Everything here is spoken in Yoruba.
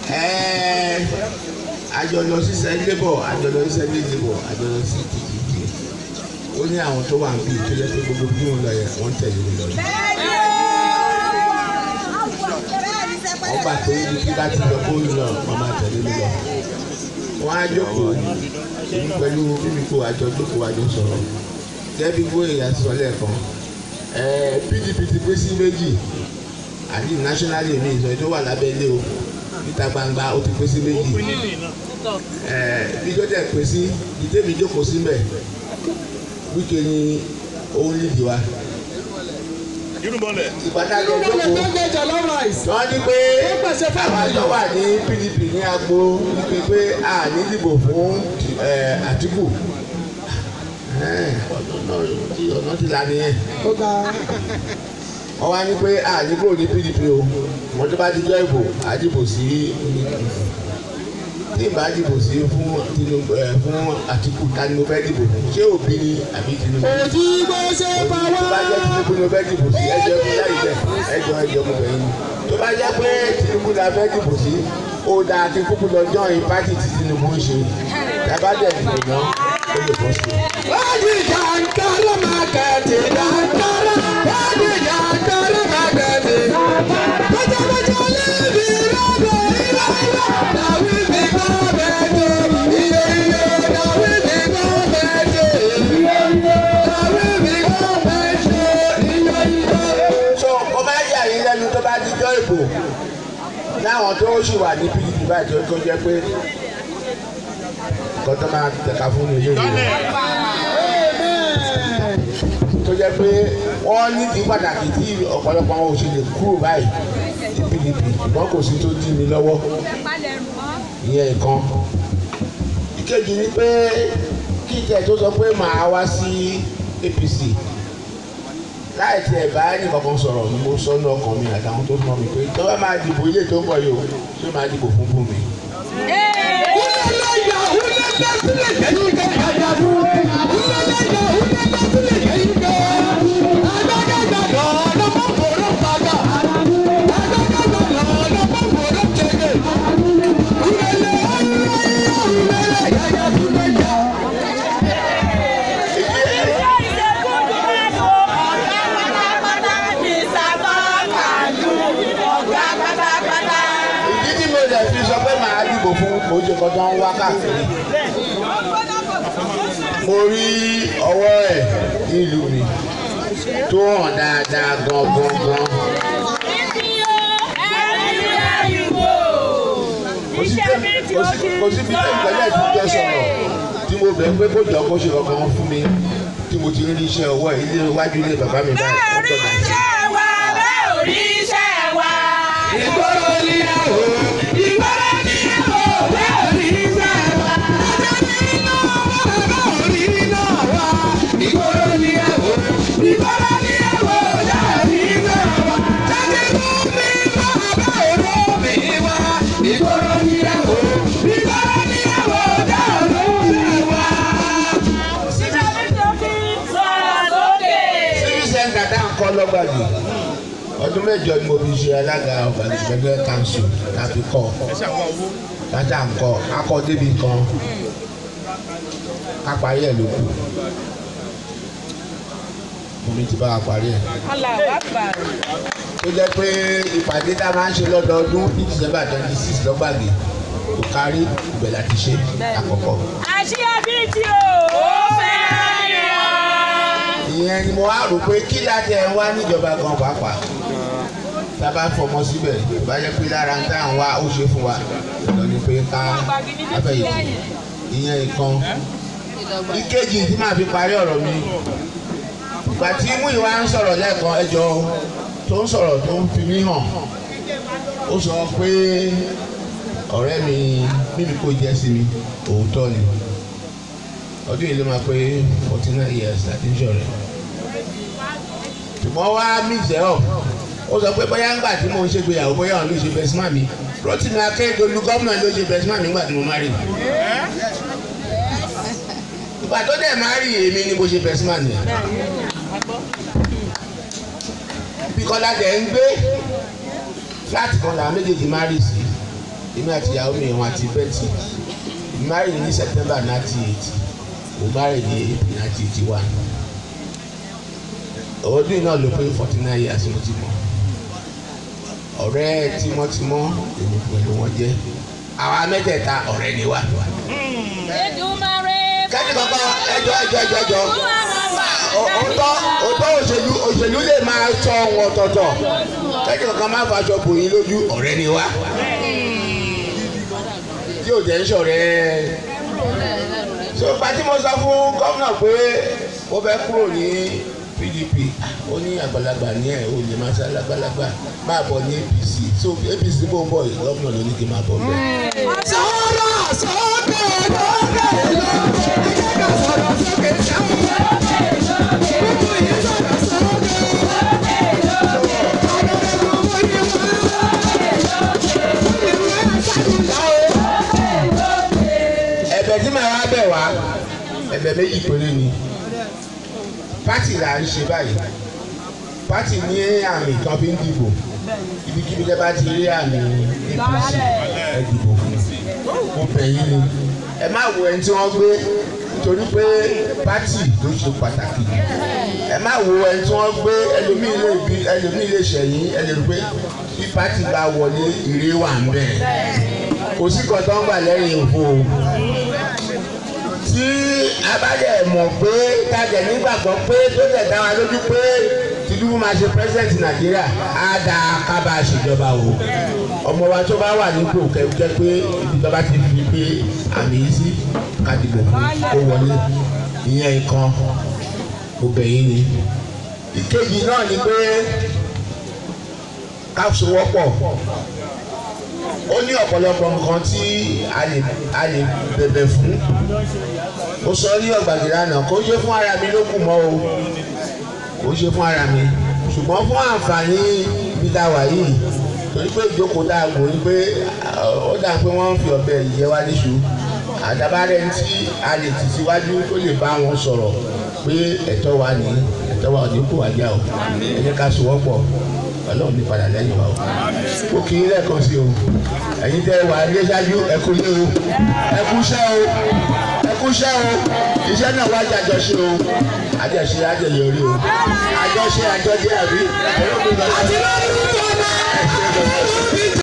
Ẹ̀ẹ́, àjọ lọ sí sẹ́ńdébọ̀ àjọ lọ sí sẹ́ńdébọ̀ àjọ lọ sí tìtìtì ó ní àwọn tó wà níbí tó yẹ pé gbogbo bí wọn lọ yẹ wọn tẹ̀lé mi lọ ní. wọ́n gbà pé ibi tí bá ti lọ kó lọ wọ́n máa tẹ̀lé mi lọ. wọ́n á jókòó èmi pẹ̀lú mímíkò àjọ jókòó àjọ sọ̀rọ̀ gẹ́bí gbóyè àtisọ lẹ́ẹ̀kan ẹ̀ẹ́ PDP ti pín sí méjì àti nationally mi ìsọ̀ tó wà lábẹ́lé o níta gbangba ó ti pín sí méjì ẹ̀ẹ́ bí tó dẹ̀ pín sí ìdí mi jókòó sí mbẹ̀ wíkẹ́ ni òun nídìí wa irúmọlẹ̀ ìpàdánù ìjókòó wọ́n ní pé àwọn àjọ wà ní PDP ní agbo wípé pé a ní dìbò fún ẹ̀, Àtíkù ẹ̀, ọ̀nà ti là nìyẹn wọ́n wá ní pé a ní kúrò ní PDP o wọ́n tó bá ti jọ ìbò a dìbò sí tí ìbá dìbò sí fún Tinubu ẹ̀, fún Àtíkù ta ni mo fẹ́ dìbò fún ṣé Òbí ni àbí Tinubu tó bá jẹ́ Tinubu ni mo fẹ́ dìbò sí ẹjọ́ mi láì jẹ́ ẹjọ́ ẹjọ́ mo bẹ̀yìn ni tó bá jẹ́ pé Tinubu la fẹ́ dìbò sí ó dáa kí kúkú lọ jọyìn pátì tí Tinubu ń ṣe tàbá dẹ̀ dìbò náà ó lè bọ́ sí i. so ó bá yà yín lẹ́nu tó bá dijọ́ ìbò láwọn tó ṣì wà ní PDP báyìí tó tó jẹ́ pé nǹkan tó máa tẹ̀ka fún mi lóye tó jẹ́ pé wọ́n ní kí pàtàkì tí ọ̀pọ̀lọpọ̀ àwọn òṣèlú kúrò báyìí ní PDP ṣùgbọ́n kò sí tó dí mi lọ́wọ́ ìyẹn nǹkan ìkejì ni pé kí ìtẹ̀ tó sọ pé màá wá sí APC láì tiẹ̀ bá nìkankan sọ̀rọ̀ ni mo sọ ní ọkàn mi àtàwọn tó mọ̀ mi pé tó bá máa dìbò ilé tó ń bọ̀ yìí o ṣé máa dìbò fún fún mi. ìdí tí mo lè fi sọ pé màá dìbò fún oúnjẹ kan tó ń wá káàkiri mo rí ọwọ́ ẹ̀ nílùú mi tó hàn dáadáa gan gan gan kò sí tẹ́- kò sí kò sí bí tẹ́lẹ̀ tí jẹ́ sọ̀rọ̀ tí mo bẹ̀ pé kó jọ kó ṣe kankan fún mi tí mo ti rí iṣẹ́ ọwọ́ ẹ̀ ilé iwájú ilé bàbá mi báyìí ó gbọ́dọ̀ sí. Ìgboro ni àwò, ìgboro ni àwò, bẹ́ẹ̀ ò ní sẹ́ wa. Bẹ́ẹ̀ ò ní náà wá. Ìgboro ni àwò, ìgboro ni àwò, bẹ́ẹ̀ ò ní sẹ́ wa. Jáde mú mi wá, bẹ́ẹ̀ ò ró mi wá. Ìgboro ni àwò, ìgboro ni àwò, bẹ́ẹ̀ ò ní sẹ́ wa. civil center tá à ń kọ́ lọ́gbàdì ọdún mẹ́jọ ni mo fi ṣe alága ọba ìgbẹ́gbẹ́ council láti kọ́ láti à ń kọ́ akọ́ débi kan ká parí ẹ̀ ló kù omi ti bá wa parí ẹ̀ tó jẹ́ pé ìpàdé tá a máa ń ṣe lọ́dọọdún ní december twenty six lọ́gbàgì kò kárí ibẹ̀ láti ṣe àkọ́kọ́. ìyẹn ni mo wá rò pé kí láti ẹ̀ ń wá níjọba gan pàápàá tá a bá fọmọ síbẹ̀ bá jẹ́ pé lára ń tá à ń wá ó ṣe fún wa lọ ni pé ká afẹ́yìntì ìyẹn nǹkan ìkejì tí màá fi parí ọ̀rọ̀ mi ìgbà tí mú ìwà ń sọ̀rọ̀ lẹ́ẹ̀kan ẹjọ́ tó ń sọ̀rọ̀ tó ń fi mí hàn ó sọ pé ọ̀rẹ́ mi mímí kò jẹ́ sí mi òótọ́ ni ọdún yìí ló máa pé forty nine years láti ń ṣọ̀rẹ́ ṣùgbọ́n wá mix ẹ̀ ọ̀ ó sọ pé bóyá ńgbà tí mo ń ṣègbéyàwó bóyá òun ló ṣe best man mi Rotimi Akeredolu gómìnà ló ṣe best man mi nígbà tí mo marry ìgbà tó dẹ̀ marry èmi ni mo ṣe best man yẹn bí Kọ́lá dẹ̀ ń gbé flat kan làwọn méjèèjì marry sí èmi àti ìyàwó mi wọn àti Betty married ní September ninety eight mo married ní April ninety eighty one ọdún yìí náà ló pé forty nine years mo ti mọ̀ ọ̀rẹ́ tímọ́tímọ́ èmi pẹ̀lú wọn jẹ́ àwa mẹ́tẹ̀ẹ̀ta ọ̀rẹ́ ni wá. kẹ́ni kankan ẹjọ́ ẹjọ́ ẹjọ́ ẹjọ́ òótọ́ òótọ́ òṣèlú òṣèlú lè máa sọ ohun ọ̀tọ̀ọ̀tọ̀ kẹ́ni kankan máa faṣọ bò yín lójú ọ̀rẹ́ ni wá. tí ò jẹ́ ń ṣọ̀rẹ́ so pàtí mo sọ fún gómìnà pé mo fẹ́ kúrò ní PDP ó ní àgbàlagbà ní ẹ̀ ó lè máa ṣe alágbàlagbà máa bọ̀ ní APC so APC bó ń bọ̀ yìí gómìnà ló ní kí n máa bọ̀ bẹ́ẹ̀. sọ̀rọ̀ sókè lókè lókè ẹ jẹ́ ká sọ̀rọ̀ sókè sáwọn. gbogbo yẹn sọ̀rọ̀ sókè. ọ̀rọ̀ ẹ̀rọ mo ní wá. mo ní wá sàdúrà o. ẹ̀bẹ̀ tí màá wá bẹ̀ wá ẹ̀bẹ̀ méjì péré ni pátì là ń ṣe báyìí pátì ní àmì kan fi ń dìbò ibikíbi tẹ́ bá ti rí àmì APC ẹ dìbò fún mo bẹ̀ yín ni ẹ má wo ẹni tí wọ́n gbé nítorí pé pátì ló ṣe pàtàkì jù ẹ má wo ẹni tí wọ́n gbé ẹlòmíì lè bí ẹlòmíì lè ṣẹ̀yìn ẹlòmíì pé bí pátì bá wọlé ire wà ń bẹ̀ kò sí kan tó ń gbà lẹ́yìn òfo o tí a bá dẹ̀ mọ̀ pé tájẹ̀ nígbàgbọ́ pé tó dẹ̀ dá wa lójú pé Tinubu máa ṣe president Nàìjíríà á da kábà ṣèjọba o ọmọ wa tó bá wà nípò kẹ́kẹ́ pé ibi tó bá ti fi pé àmì yìí sí kàdìbò kó wọlé ìyẹn nǹkan mo bẹ̀ yín ni ìkejì náà ni pé ká sowọ́pọ̀ ó ní ọ̀pọ̀lọpọ̀ nǹkan tí a lè a lè bẹ̀bẹ̀ fún ó sọ ní ọ̀gbàgì lánàá kó ṣe fún ara mi ló kù mọ́ o kó ṣe fún ara mi ṣùgbọ́n fún àǹfààní ibi tá a wà yìí torí pé ìjókòó tá a gbò ní pé ó dà pé wọ́n ń fi ọ̀bẹ ìyẹ́ wá níṣu àdàbàrẹ̀ tí a lè tì síwájú tó lè bá wọn sọ̀rọ̀ pé ẹ̀tọ́ wa ní ẹ̀tọ́ wa ò ní kó wájà o ẹ jẹ́ ká sowọ́pọ̀ ọlọ́run ní padà lẹ́yìn wa o ó kì í lẹ́ẹ̀kan sí o ẹ̀yin tẹ́ wà ní ṣáájú ẹkú lé o ẹkú ṣẹ́ o ẹkú ṣẹ́ o iṣẹ́ náà wá jàjọ ṣe o àjọṣe àjọyọrí o àjọṣe àjọjẹ àbí ẹ̀rọ mi lọ sí. àti lórí ìjọba.